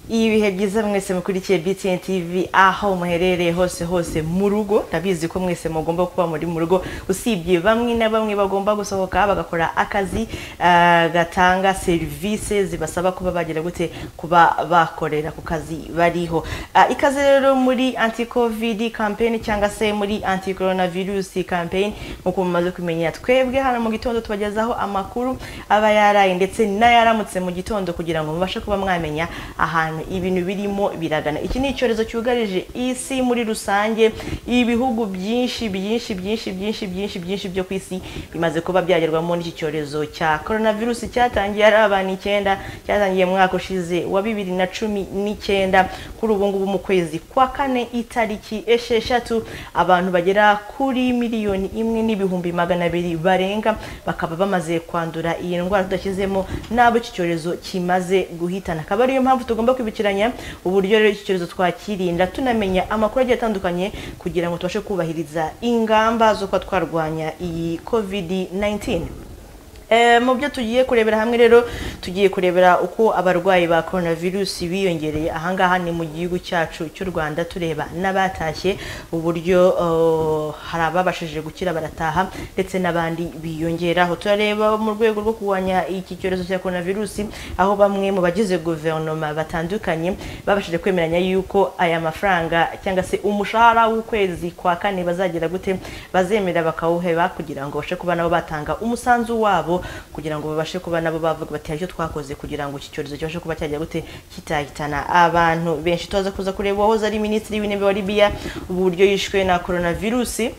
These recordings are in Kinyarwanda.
ibihe byiza mwese mukurikiye btn tv aho muherereye hose hose mu rugo ndabizi ko mwese mugomba kuba muri mu rugo usibye bamwe na bamwe bagomba gusohoka bagakora akazi ah, gatanga serivisi zibasaba kuba bagira gute kuba bakorera ku kazi bariho Ah, ikaze rero muri anti covid campaign cyangwa se muri anti coronavirus campaign nk'uko mumaze kumenya twebwe hano mu gitondo tubagezaho amakuru aba yaraye ndetse n'ayaramutse mu gitondo kugira ngo mubashe kuba mwamenya ahantu ibintu birimo biragana iki ni icyorezo cyugarije isi muri rusange ibihugu byinshi byinshi byinshi byinshi byinshi byinshi byo ku isi bimaze kuba byagerwamo n'iki cyorezo cya coronavirus cyatangiye ari abantu icyenda cyatangiye mu mwaka ushize wa bibiri na cumi n'icyenda kuri ubu ngubu mu kwezi kwa kane itariki esheshatu abantu bagera kuri miliyoni imwe n'ibihumbi magana abiri barenga bakaba bamaze kwandura iyi ndwara tudashyizemo n'abo iki cyorezo kimaze guhitana akaba ariyo mpamvu tugomba kwibukiranya uburyo rero iki cyorezo twakirinda tunamenya amakuru agiye atandukanye kugira ngo tubashe kubahiriza ingamba zo kuba twarwanya iyi covid 19 Eh, mu byo tugiye kurebera hamwe rero tugiye kurebera uko abarwayi ba coronavirus biyongereye ahangaha ni mu gihugu cyacu cy'u rwanda tureba n'abatashye uburyo eh, hari ababashije gukira barataha ndetse n'abandi biyongeraho turareba mu rwego rwo kurwanya iki cyorezo cya coronavirus aho bamwe mu bagize guverinoma batandukanye babashije kwemeranya yuko aya mafaranga cyangwa se umushahara w'ukwezi kwa kane bazagira gute bazemera bakawuheba kugira ngo bashe kuba nabo batanga umusanzu wabo kugira ngo babashe kuba nabo bavuga bati hari icyo twakoze kugira ngo iki cyorezo kibashe kuba cyajya gute kitahitana abantu benshi tuza kuza kureba uwahoze ari minisitiri w'intebe wa libiya uburyo yishwe na coronavirusi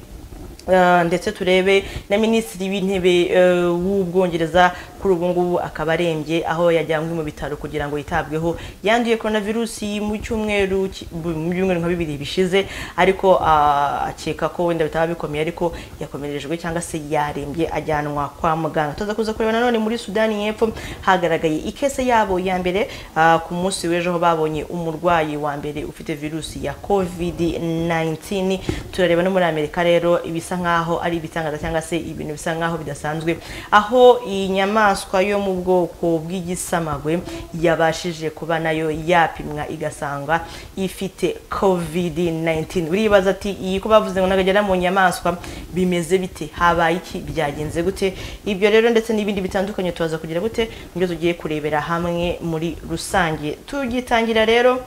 Uh, ndetse turebe na minisitiri w'intebe uh, w'ubwongereza kuri ubu ngubu akaba arembye aho yajyanywe mu bitaro kugira ngo yitabweho yanduye coronavirusi mu cyumweru ki- bu- mu byumweru nka bibiri bishize ariko uh, akeka ko wenda bitaba bikomeye ariko yakomerejwe cyangwa se yarembye ajyanwa kwa muganga tuza kuza kureba nanone muri sudani y'epfo hagaragaye ikese yabo ya mbere uh, ku munsi w'ejo aho babonye umurwayi wa mbere ufite virusi ya covid 19 turareba no muri amerika rero ibisa bisa nkaho ari ibitangaza cyangwa se ibintu bisa nkaho bidasanzwe aho iyi nyamaswa yo mu bwoko bw'igisamagwe yabashije kuba nayo yapimwa igasanga ifite covid 19 uribaza ati iyi ko bavuze ngo nagagera mu nyamaswa bimeze bite habaye iki byagenze gute ibyo rero ndetse n'ibindi bitandukanye tubaza kugira gute nibyo tugiye kurebera hamwe muri rusange tugitangira rero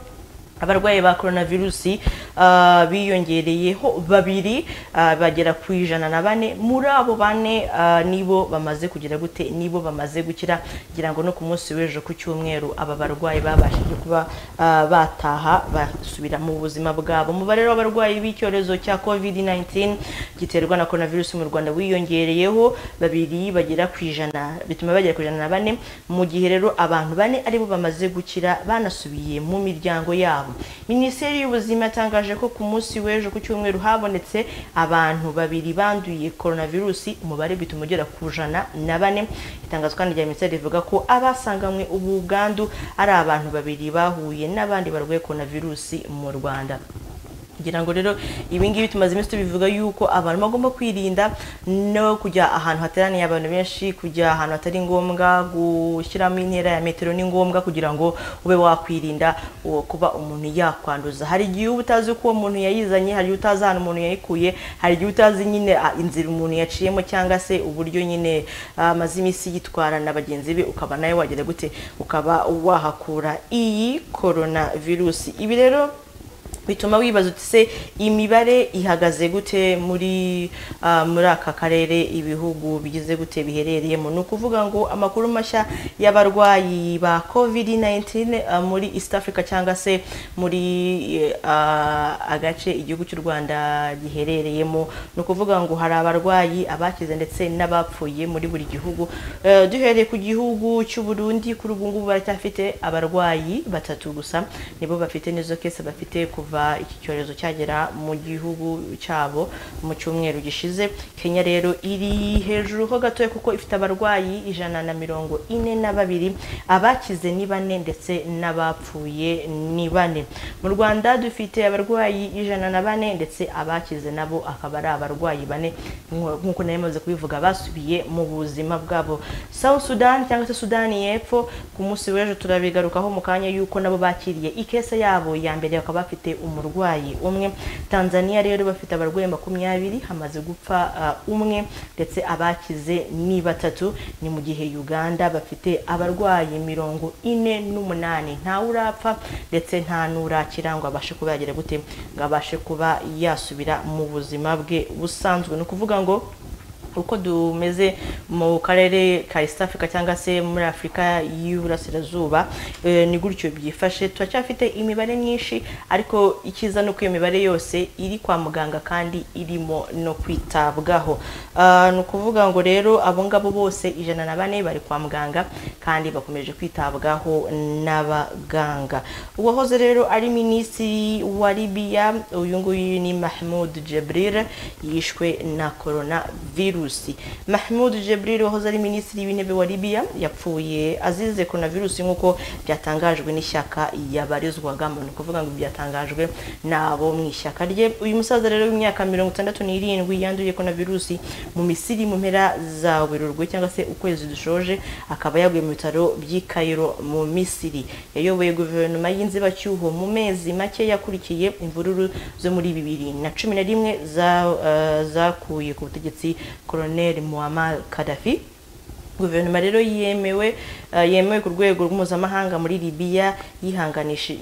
abarwayi ba coronavirusi ah, biyongereyeho babiri ah, bagera ku ijana na bane muri abo bane ah, nibo bamaze kugira gute nibo bamaze gukira kugira ngo no ku munsi w'ejo ku cyumweru aba barwayi babashije kuba ah, bataha basubira mu buzima bwabo umubare w'abarwayi b'icyorezo cya covid 19 giterwa na coronavirus mu rwanda wiyongereyeho babiri bagera ku ijana bituma bagera ku ijana na bane mu gihe rero abantu bane aribo bamaze gukira banasubiye mu miryango yabo yabo minisiteri y'ubuzima yatangaje ko ku munsi w'ejo ku cyumweru habonetse abantu babiri banduye coronavirusi umubare bituma ugera ku jana na bane itangazo kandi rya minisiteri rivuga ko abasanganywe ubu bwandu ari abantu babiri bahuye n'abandi barwaye coronavirusi mu rwanda kugira ngo rero ibi ngibi tumaze iminsi tubivuga yuko abantu bagomba kwirinda no kujya ahantu hateraniye abantu benshi kujya ahantu hatari ngombwa gushyiramo intera ya metero ni ngombwa kugira ngo ube wakwirinda uwo kuba umuntu yakwanduza hari igihe uba utazi uko uwo muntu yayizanye hari igihe utazi ahantu umuntu yayikuye hari igihe utazi nyine ah, inzira umuntu yaciyemo cyangwa se uburyo nyine ah, amaze iminsi yitwara na bagenzi be ukaba nawe wagera gute ukaba wahakura iyi coronavirusi ibi rero bituma wibaza uti se imibare ihagaze gute muri ah, muri aka karere ibihugu bigize gute biherereyemo ni ukuvuga ngo amakuru mashya y'abarwayi ba covid 19 ah, muri east africa cyangwa se muri eh, ah, agace igihugu cy'u rwanda giherereyemo ni ukuvuga ngo hari abarwayi abakize ndetse n'abapfuye muri buri gihugu Eh, duhereye ku gihugu cy'u burundi kuri ubu ngubu baracyafite abarwayi batatu gusa nibo bafite n'izo kese bafite kuva kuva iki cyorezo cyagera mu gihugu cyabo mu cyumweru gishize kenya rero iri hejuru ho gatoya kuko ifite abarwayi ijana na mirongo ine na babiri abakize ni bane ndetse n'abapfuye ni bane mu rwanda dufite abarwayi ijana na bane ndetse abakize nabo akaba ari abarwayi bane nk'uko nari maze kubivuga basubiye mu buzima bwabo South Sudan cyangwa se Sudani y'epfo ku munsi w'ejo turabigarukaho mu kanya yuko nabo bakiriye ikese yabo ya mbere bakaba bafite umurwayi umwe Tanzania rero bafite abarwayi makumyabiri hamaze gupfa uh, umwe ndetse abakize ni batatu ni mu gihe Uganda bafite abarwayi mirongo ine n'umunani ntawe urapfa ndetse nta n'urakira ngo abashe kuba yagira gute ngo abashe kuba yasubira mu buzima bwe busanzwe ni ukuvuga ngo uko dumeze mu karere ka east africa cyangwa se muri afurika y'uburasirazuba ni gutyo byifashe turacyafite imibare myinshi ariko icyiza ni uko iyo mibare yose iri kwa muganga kandi irimo no kwitabwaho ni ukuvuga ngo rero abo ngabo bose ijana na bane bari kwa muganga kandi bakomeje kwitabwaho n'abaganga uwahoze rero ari minisitiri wa libiya uyu nguyu ni mahmoud jebril yishwe na korona virusi virusi mahmud jebril wahoze ari minisitiri w'intebe wa libiya yapfuye azize korona virusi nk'uko byatangajwe n'ishyaka yabarizwagamo ni ukuvuga ngo byatangajwe n'abo mu ishyaka rye uyu musaza rero w'imyaka mirongo itandatu n'irindwi yanduye korona virusi mu misiri mu mpera za werurwe cyangwa se ukwezi dushoje akaba yaguye mu bitaro by'i kayiro mu misiri yayoboye guverinoma y'inzibacyuho mu mezi make yakurikiye imvururu zo muri bibiri na cumi na rimwe zakuye ku butegetsi Colonel Muammar Gaddafi guverinoma rero yemewe yemewe ku rwego mpuzamahanga muri libiya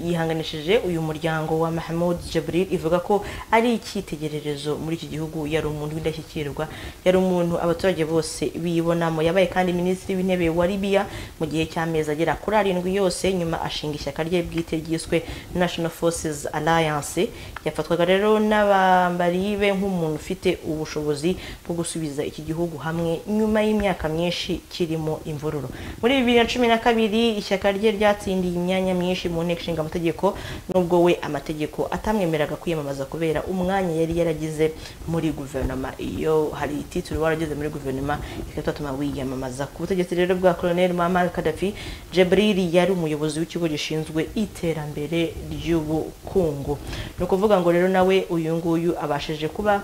yihanganishije uyu muryango wa mahmoud Jabril ivuga ko ari icyitegererezo muri iki gihugu yari umuntu w'indashyikirwa yari umuntu abaturage bose bibonamo yabaye kandi minisitiri w'intebe wa libiya mu gihe cy'amezi agera kuri arindwi yose nyuma ashinga ishyaka rye bwite ryiswe national forces alliance yafatwaga rero n'abambari be nk'umuntu ufite ubushobozi bwo gusubiza iki gihugu hamwe nyuma y'imyaka myinshi kirimo imvururu muri bibiri na cumi na kabiri ishyaka rye ryatsindiye imyanya myinshi mu nteko ishinga amategeko nubwo we amategeko atamwemeraga kwiyamamaza kubera umwanya yari yaragize muri guverinoma iyo hari ititiro warageze muri guverinoma ikatuma wiyamamaza ku butegetsi rero bwa colonel Muammar Gaddafi Jabril yari umuyobozi w'ikigo gishinzwe iterambere ry'ubukungu ni ukuvuga ngo rero nawe uyu nguyu abashije kuba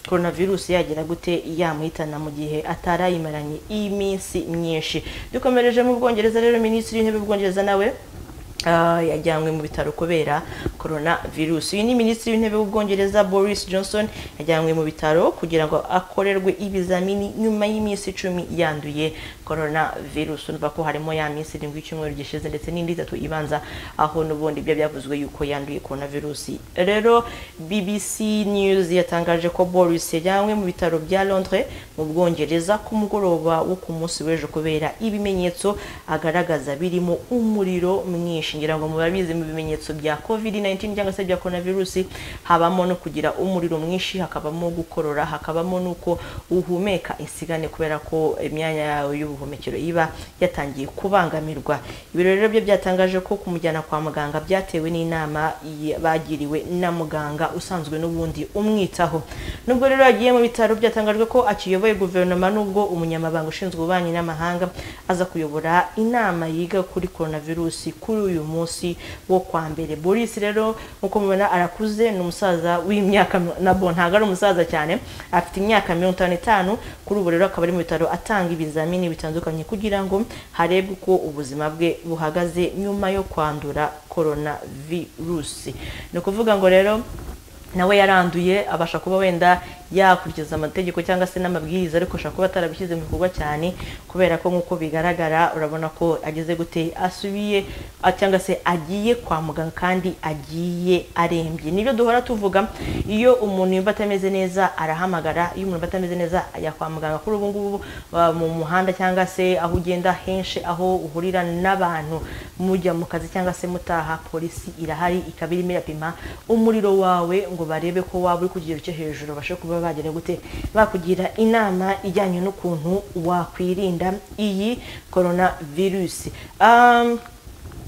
coronavirus yagira gute yamuhitana mu gihe atarayimaranye iminsi myinshi dukomereje mu bwongereza rero minisitiri w'intebe w'ubwongereza nawe yajyanywe mu bitaro kubera korona virusi uyu ni minisitiri w'intebe w'ubwongereza boris johnson yajyanywe mu bitaro kugira ngo akorerwe ibizamini nyuma y'iminsi icumi yanduye korona virusi urumva ko harimo ya minsi irindwi y'icyumweru gishize ndetse n'indi itatu ibanza aho n'ubundi ibyo byavuzwe yuko yanduye korona virusi rero bbc news yatangaje ko boris yajyanywe mu bitaro bya londres mu bwongereza ku mugoroba wo ku munsi w'ejo kubera ibimenyetso agaragaza birimo umuriro mwinshi ngira ngo mubabizi mu bimenyetso bya covid-19 cyangwa se bya coronavirus habamo no kugira umuriro mwinshi hakabamo gukorora hakabamo nuko uhumeka insigane kubera ko imyanya yawe y'ubuhumekero iba yatangiye kubangamirwa ibiro rero byo byatangaje ko kumujyana kwa muganga byatewe n'inama bagiriwe na muganga usanzwe n'ubundi umwitaho nubwo rero yagiye mu bitaro byatangajwe ko akiyoboye guverinoma nubwo umunyamabanga ushinzwe ububanyi n'amahanga aza kuyobora inama yiga kuri coronavirus kuri uyu munsi wo kwa mbere boris rero nk'uko mubona arakuze ni umusaza w'imyaka nabo ntabwo ari umusaza cyane afite imyaka mirongo itanu n'itanu kuri ubu rero akaba ari mu bitaro atanga ibizamini bitandukanye kugira ngo harebwe uko ubuzima bwe buhagaze nyuma yo kwandura korona virusi ni ukuvuga ngo rero nawe yaranduye abasha kuba wenda yakurikiza amategeko cyangwa se n'amabwiriza ariko ashobora kuba atarabishyize mu bikorwa cyane kubera ko nk'uko bigaragara urabona ko ageze gute asubiye cyangwa se agiye kwa muganga kandi agiye arembye nibyo duhora tuvuga iyo umuntu yumva atameze neza arahamagara iyo umuntu yumva atameze neza ajya kwa muganga kuri ubu ngubu mu muhanda cyangwa se aho ugenda henshi aho uhurira n'abantu mujya mu kazi cyangwa se mutaha polisi irahari ikaba irimo irapima umuriro wawe ngo barebe ko waba uri ku kigero cyo hejuru babashe kuba bagira gute bakugira inama ijyanye n'ukuntu wakwirinda iyi korona virusi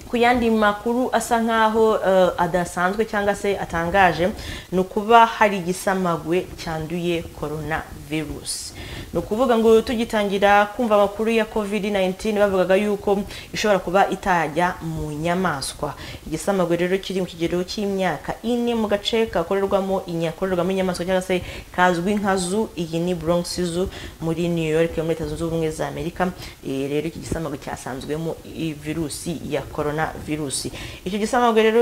ku yandi makuru asa nk'aho eh, adasanzwe cyangwa se atangaje ni ukuba hari igisamagwe cyanduye korona virusi ni ukuvuga ngo tugitangira kumva amakuru ya covid 19 bavugaga yuko ishobora kuba itajya mu nyamaswa igisamagwe rero kiri mu kigero cy'imyaka ine mu gace kakorerwamo inyakorerwamo inyamaswa cyangwa se kazwi nka zoo iyi ni bronx zoo muri new york yo muri leta zunze ubumwe za amerika Eh, rero iki gisamagwe cyasanzwemo i- virusi ya corona virusi icyo gisamagwe rero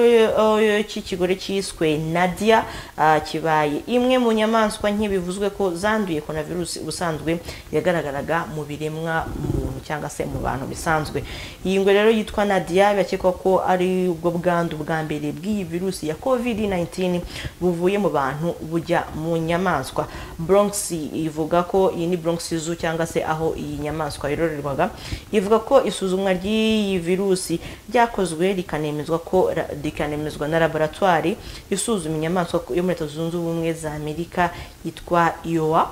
eh, cy'ikigore cyiswe nadia ah, kibaye imwe mu nyamaswa nk'ibivuzwe ko zanduye corona virusi ubusanzwe yagaragaraga mu biremwa muntu cyangwa se mu bantu bisanzwe iyi ngwe rero yitwa nadia birakekwa ko ari ubwo bwandu bwa mbere bw'iyi virusi ya covid 19 buvuye mu bantu bujya mu nyamaswa bronx ivuga ko iyi ni bronx zoo cyangwa se aho iyi nyamaswa yororerwaga ivuga ko isuzumwa ry'iyi virusi ryakozwe rikanemezwa ko ra- rikanemezwa na laboratwari isuzuma inyamaswa yo muri leta zunze ubumwe za amerika yitwa iowa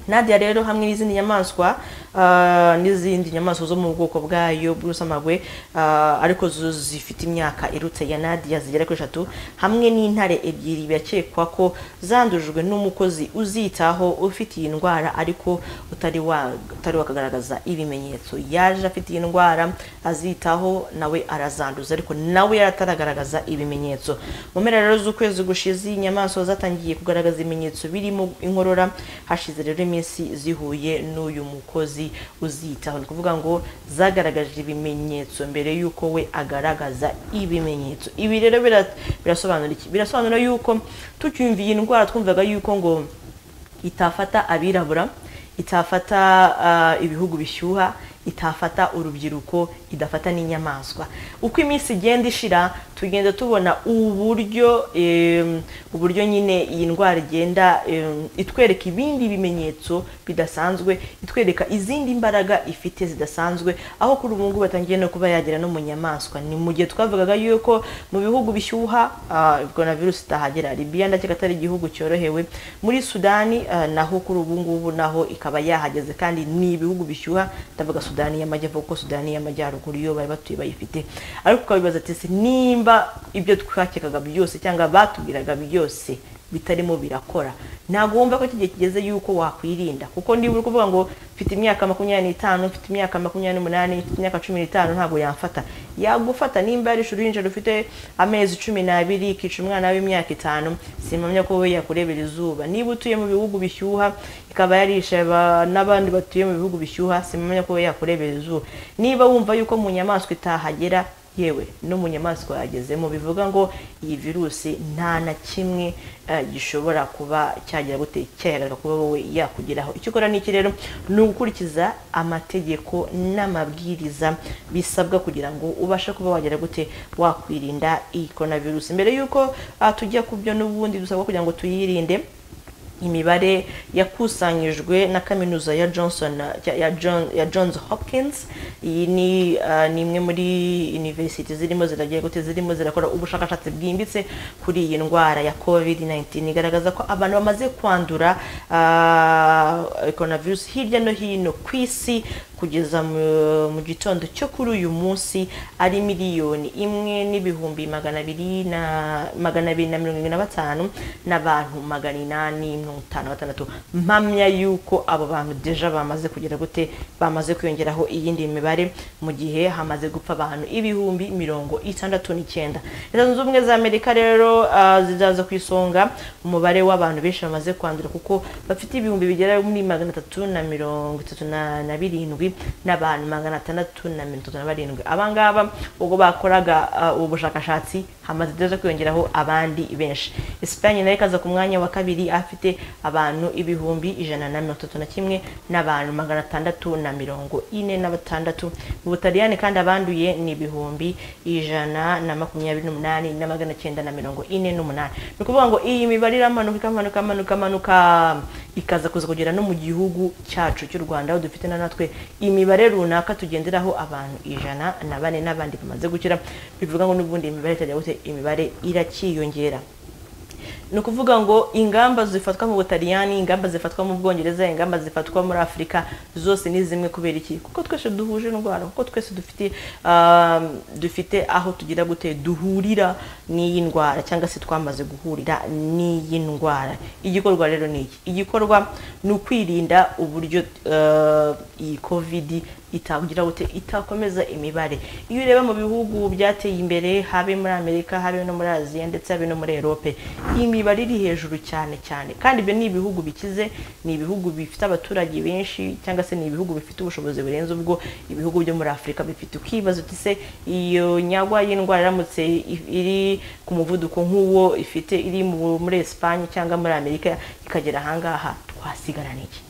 nadia rero hamwe n'izindi nyamaswa ah, n'izindi nyamaswa zo mu bwoko bwayo bw'urusamagwe ah, ariko zo zifite imyaka irutse ya nadia zigera kuri eshatu hamwe n'intare ebyiri birakekwa ko zandujwe n'umukozi uzitaho ufite iyi ndwara ariko utari wa- utari wakagaragaza ibimenyetso yaje afite iyi ndwara azitaho nawe arazanduza ariko nawe yarataragaragaza ibimenyetso mu mpera rero z'ukwezi gushize inyamaswa zatangiye kugaragaza ibimenyetso birimo inkorora hashize rero iminsi zihuye n'uyu mukozi uzitaho ni ukuvuga ngo zagaragaje ibimenyetso mbere y'uko we agaragaza ibimenyetso ibi rero bira- birasobanura iki birasobanura yuko tucyumviye indwara twumvaga yuko ngo itafata abirabura itafata ah, ibihugu bishyuha itafata urubyiruko idafata n'inyamaswa uko iminsi igenda ishira tugenda tubona uburyo em, uburyo nyine iyi ndwara igenda em, itwereka ibindi bimenyetso bidasanzwe itwereka izindi mbaraga ifite zidasanzwe aho kuri ubu ngubu batangiye no kuba yagera no mu nyamaswa ni mu gihe twavugaga yuko mu bihugu bishyuha ah, coronavirus itahagera Libya ndakeka atari igihugu cyorohewe muri Sudani ah, naho kuri ubu ngubu naho ikaba yahageze kandi ni ibihugu bishyuha ndavuga Sudani y'amajyepfo kuko Sudani y'amajyaruguru iyo bari batuye bayifite ariko ukabibaza ati "Ese nimba ibyo twakekaga byose cyangwa batubwiraga byose bitarimo birakora ntabwo wumva ko iki gihe kigeze y'uko wakwirinda kuko niba uri kuvuga ngo mfite imyaka makumyabiri n'itanu mfite imyaka makumyabiri n'umunani mfite imyaka cumi n'itanu ntabwo yamfata yagufata nimba ari uruhinja rufite amezi cumi n'abiri ikica umwana w'imyaka itanu simpamya ko we yakurebera izuba niba utuye mu bihugu bishyuha ikaba yarisha aba- n'abandi batuye mu bihugu bishyuha simpamya ko we yakurebera izuba niba wumva yuko mu nyamaswa itahagera yewe no mu nyamaswa yagezemo bivuga ngo iyi virusi nta na kimwe eh, gishobora kuba cyagira gute cyahagarika kuba wowe yakugeraho icyo ukora ni iki rero ni ugukurikiza amategeko n'amabwiriza bisabwa kugira ngo ubashe kuba wagera gute wakwirinda iyi korona virusi mbere y'uko ah, tujya ku byo n'ubundi dusabwa kugira ngo tuyirinde imibare yakusanyijwe na kaminuza ya Johnson ya, John, ya Johns Hopkins iyi ni uh, ni imwe muri university zirimo ziragiye gute zirimo zirakora ubushakashatsi bwimbitse kuri iyi ndwara ya COVID-19 igaragaza ko abantu bamaze kwandura uh, coronavirus hirya no hino ku isi kugeza mu- mu gitondo cyo kuri uyu munsi ari miliyoni imwe n'ibihumbi magana abiri na magana abiri na mirongo irindwi na batanu n'abantu magana inani mirongo itanu na batandatu mpamya y'uko abo bantu deja bamaze kugera gute bamaze kwiyongeraho iyindi mibare mu gihe hamaze gupfa abantu ibihumbi mirongo itandatu n'icyenda leta zunze ubumwe za amerika rero ah, zizaza ku isonga umubare w'abantu benshi bamaze kwandura kuko bafite ibihumbi bigera muri magana atatu na mirongo itatu na na birindwi n'abantu magana atandatu na mirongo itatu na barindwi abangaba ubwo bakoraga ah, ubu bushakashatsi hamaze neza kwiyongeraho abandi benshi esipanye nayo ikaza ku mwanya wa kabiri afite abantu ibihumbi ijana na mirongo itatu na kimwe n'abantu magana atandatu na mirongo ine na batandatu mu butaliyani kandi abanduye ni ibihumbi ijana na makumyabiri n'umunani na magana cyenda na mirongo ine n'umunani ni ukuvuga ngo iyi mibare iramanuka ikamanuka amanuka amanuka ikaza kuza kugera no mu gihugu cyacu cy'u rwanda aho dufite na natwe imibare runaka tugenderaho abantu ijana na bane n'abandi bamaze gukira bivuga ngo n'ubundi imibare itajya gute imibare iracyiyongera ni ukuvuga ngo ingamba zifatwa mu butaliyani ingamba zifatwa mu bwongereza ingamba zifatwa muri afurika zose ni zimwe kubera iki kuko twese duhuje indwara kuko twese dufite ah, dufite aho tugira gute duhurira n'iyi ndwara cyangwa se twamaze guhurira n'iyi ndwara igikorwa rero ni iki igikorwa ni ukwirinda uburyo ah, iyi kovidi itagira gute itakomeza imibare iyo ureba mu bihugu byateye imbere habe muri amerika habe no muri aziya ndetse habe no muri erope iyi mibare iri hejuru cyane cyane kandi ibyo ni ibihugu bikize ni ibihugu bifite abaturage benshi cyangwa se ni ibihugu bifite ubushobozi burenze ubwo ibihugu byo muri afurika bifite ukibaza uti se iyo nyagwa y'indwara iramutse i- iri ku muvuduko nk'uwo ifite iri mu- muri esipanye cyangwa muri amerika ikagera ahangaha twasigarana iki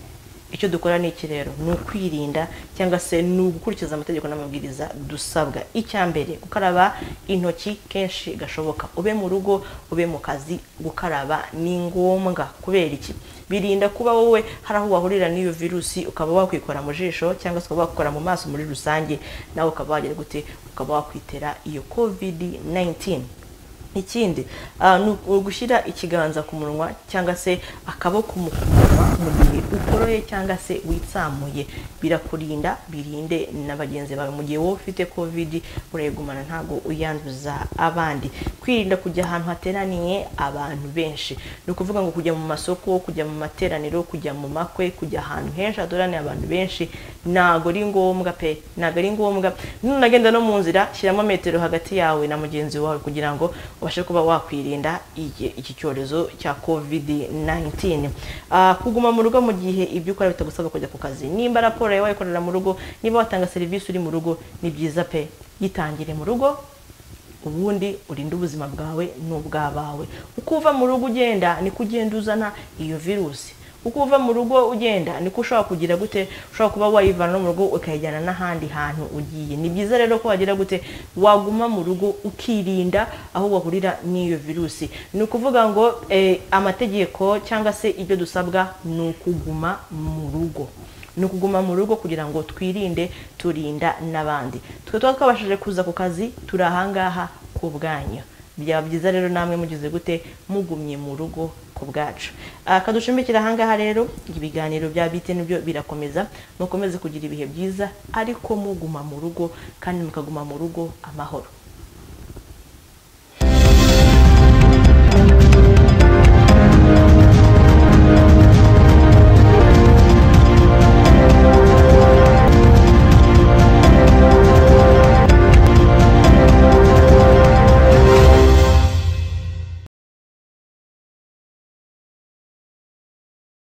icyo dukora ni iki rero ni ukwirinda cyangwa se ni ugukurikiza amategeko n'amabwiriza dusabwa icya mbere gukaraba intoki kenshi gashoboka ube mu rugo ube mu kazi gukaraba ni ngombwa kubera iki birinda kuba wowe hari aho wahurira n'iyo virusi ukaba wakwikora mu jisho cyangwa se ukaba wakora mu maso muri rusange nawe ukaba wagira gute ukaba wakwitera iyo kovidi 19 ikindi ah, ni uku- ugushyira ikiganza ku munwa cyangwa se akaboko mu kumunwa mu gihe ukoroye cyangwa se witsamuye birakurinda birinde na bagenzi bawe mu gihe wowe ufite covid urayigumana ntabwo uyanduza abandi kwirinda kujya ahantu hateraniye abantu benshi ni ukuvuga ngo kujya mu masoko kujya mu materaniro kujya mu makwe kujya ahantu henshi hateraniye abantu benshi ntabwo ari ngombwa pe ntabwo ari ngombwa nunagenda no mu nzira shyiramo metero hagati yawe na mugenzi wawe kugira ngo ubashe kuba wakwirinda iki iki cyorezo cya covid 19 Ah, kuguma mu rugo mu gihe ibyo ukora bitagusaba kujya ku kazi nimba raporo yawe wayikorera mu rugo niba watanga serivisi uri mu rugo ni byiza pe yitangire mu rugo ubundi urinde ubuzima bwawe n'ubw'abawe uko uva mu rugo ugenda niko ugenda uzana iyo virusi uko uva mu rugo ugenda niko ushobora kugira gute ushobora kuba wayivana no mu rugo ukayijyana n'ahandi hantu ugiye ni byiza rero ko wagira gute waguma mu rugo ukirinda aho wahurira n'iyo virusi ni ukuvuga ngo eh, amategeko cyangwa se ibyo dusabwa ni ukuguma mu rugo ni ukuguma mu rugo kugira ngo twirinde turinda n'abandi twe tuba twabashije kuza ku kazi turi ahangaha ku bwanyu byaba byiza rero namwe mugize gute mugumye mu rugo ku bwacu Ah, kaducumbikira ahangaha rero ibiganiro bya bite nibyo birakomeza mukomeze kugira ibihe byiza ariko muguma mu rugo kandi mukaguma mu rugo amahoro